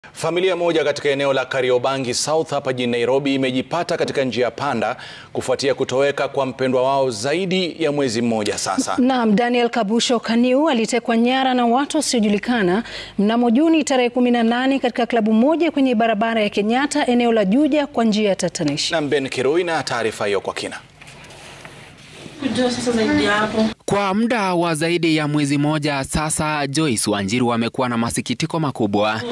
Familia moja katika eneo la Kariobangi South hapa jijini Nairobi imejipata katika njia panda kufuatia kutoweka kwa mpendwa wao zaidi ya mwezi mmoja sasa. Naam, Daniel Kabusho Kaniu alitekwa nyara na watu wasiojulikana mnamo Juni tarehe 18 katika klabu moja kwenye barabara ya Kenyatta eneo la Juja kwa njia ya tatanishi. Na Ben Kirui na taarifa hiyo kwa kina. Kwa muda wa zaidi ya mwezi mmoja sasa, Joyce Wanjiru amekuwa na masikitiko makubwa.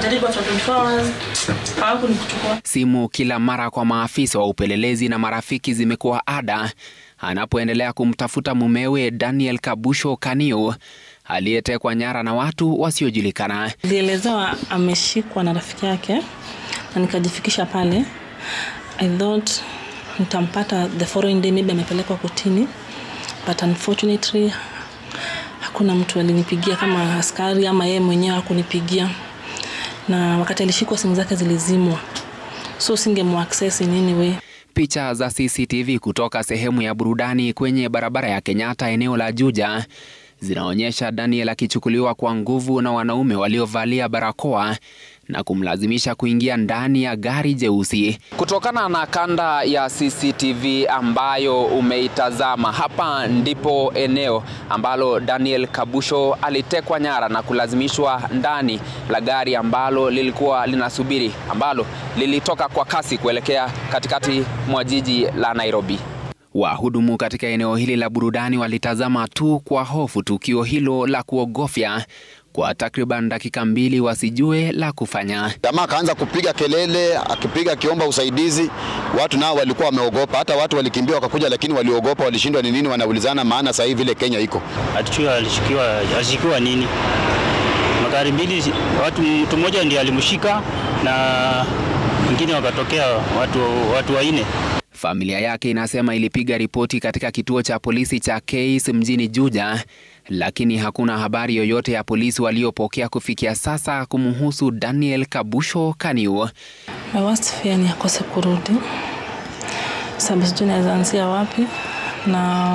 Simu kila mara kwa maafisa wa upelelezi na marafiki zimekuwa ada anapoendelea kumtafuta mumewe Daniel Kabusho Kaniu aliyetekwa nyara na watu wasiojulikana. Nilielezewa ameshikwa na rafiki yake na nikajifikisha pale. I thought nitampata the following day, maybe amepelekwa kotini, but unfortunately hakuna mtu alinipigia kama askari ama yeye mwenyewe hakunipigia, na wakati alishikwa simu zake zilizimwa, so singemuaccess in any way. Picha za CCTV kutoka sehemu ya burudani kwenye barabara ya Kenyatta eneo la Juja zinaonyesha Daniel akichukuliwa kwa nguvu na wanaume waliovalia barakoa na kumlazimisha kuingia ndani ya gari jeusi. Kutokana na kanda ya CCTV ambayo umeitazama, hapa ndipo eneo ambalo Daniel Kabusho alitekwa nyara na kulazimishwa ndani la gari ambalo lilikuwa linasubiri, ambalo lilitoka kwa kasi kuelekea katikati mwa jiji la Nairobi. Wahudumu katika eneo hili la burudani walitazama tu kwa hofu tukio hilo la kuogofya kwa takriban dakika mbili wasijue la kufanya. Jamaa akaanza kupiga kelele, akipiga akiomba usaidizi. Watu nao walikuwa wameogopa, hata watu walikimbia wakakuja, lakini waliogopa, walishindwa ni nini, wanaulizana, maana sasa hivi vile Kenya iko Atichua alishikiwa, alishikiwa nini? Magari mbili, watu mtu mmoja ndiye alimshika na wengine wakatokea watu, watu wanne. Familia yake inasema ilipiga ripoti katika kituo cha polisi cha Keis mjini Juja, lakini hakuna habari yoyote ya polisi waliopokea kufikia sasa kumhusu Daniel Kabusho Kaniu. My worst fear ni akose kurudi, sababu sijui naweza anzia wapi na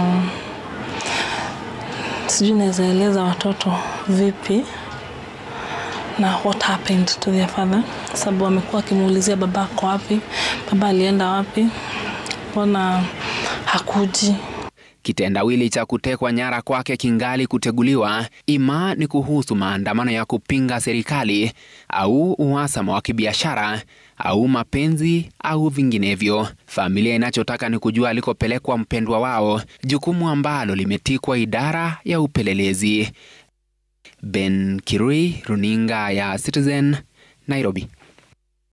sijui naweza eleza watoto vipi na what happened to their father, sababu wamekuwa wakimuulizia baba ako wapi, baba alienda wapi, mbona hakuji. Kitendawili cha kutekwa nyara kwake kingali kuteguliwa, ima ni kuhusu maandamano ya kupinga serikali au uhasama wa kibiashara au mapenzi au vinginevyo. Familia inachotaka ni kujua alikopelekwa mpendwa wao, jukumu ambalo limetikwa idara ya upelelezi. Ben Kirui, runinga ya Citizen, Nairobi.